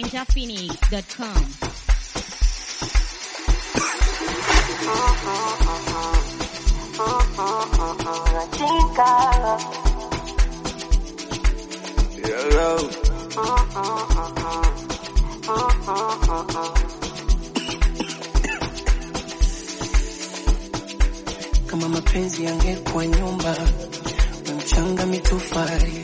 ninjaphoenix.com. Kama mapenzi yangekuwa nyumba na mchanga mitofali,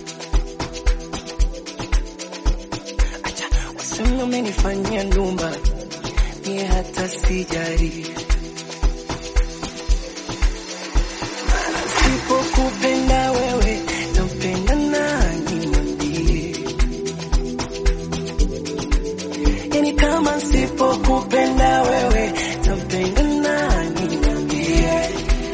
acha waseme umenifanyia ndumba, mie hata sijari. Maana sipokupenda wewe, nampenda nani niambie? Yani kama sipokupenda wewe, nampenda nani niambie?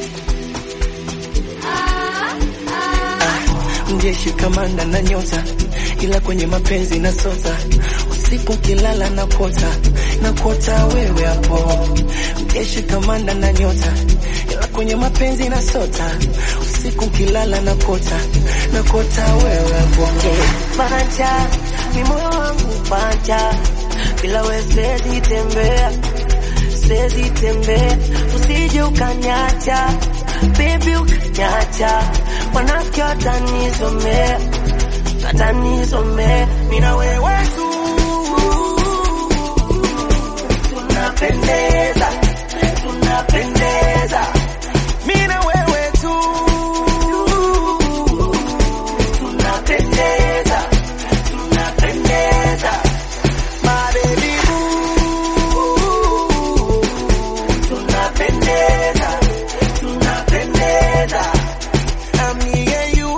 Mjeshi kamanda na nyota, ila kwenye mapenzi na sota. Usiku kilala na kota na kota wewe hapo. Mjeshi kamanda na nyota, ila kwenye mapenzi na sota. Usiku kilala na kota na kota wewe hapo. Panja, ni moyo wangu panja, bila wewe siwezi tembea, siwezi tembea, usije ukanyacha, baby ukanyacha, wanafiki watanisomea, watanisomea, mimi na wewe tu tunapendeza, tunapendeza, mimi na wewe tu tunapendeza, tunapendeza, my baby boo, tunapendeza, tunapendeza, I'm me and you,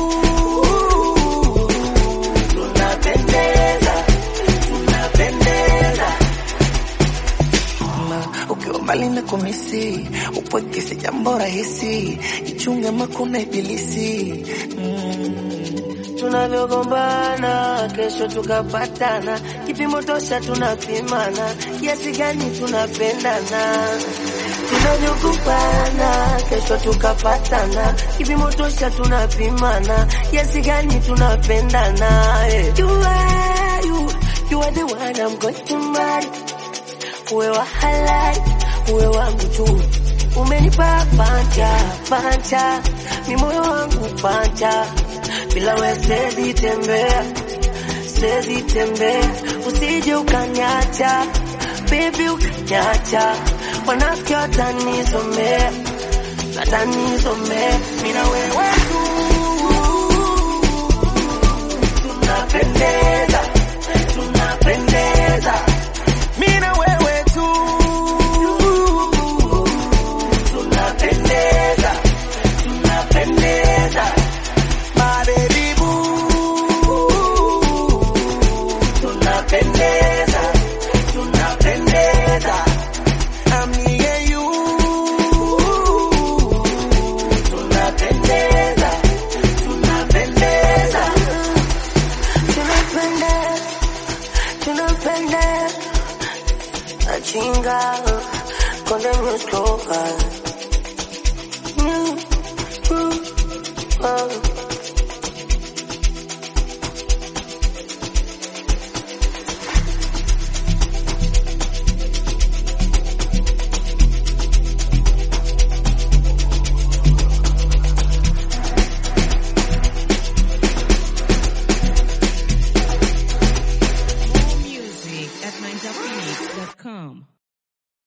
tunapendeza, tunapendeza. Ma, ukiwa mbali na kumisi upweke si jambo rahisi, jichunge makuna ibilisi mm. tunavyogombana kesho tukapatana, kipimo tosha tunapimana, kiasi gani tunapendana. Tunavyogombana kesho tukapatana, kipimo tosha tunapimana, kiasi gani tunapendana. eh. You are, you, you are the one I'm going to marry. Uwe wa halali, uwe wangu tu. Umenipa panja, panja, ni moyo wangu panja. Bila wewe siwezi tembea, siwezi tembea. Usije ukanyacha, baby ukanyacha. Wanafiki watanisomea, watanisomea. Mimi na wewe tu tunapendeza, tunapendeza. Mimi na wewe tu tunapendeza, tunapendeza. My baby boo, tunapendeza, tunapendeza. I'm me and you, tunapendeza, tunapendeza. Tunapendeza, tunapendeza. Achinga, konde mskoka. Mm, mm, oh. More music at ninjaphoenix.com.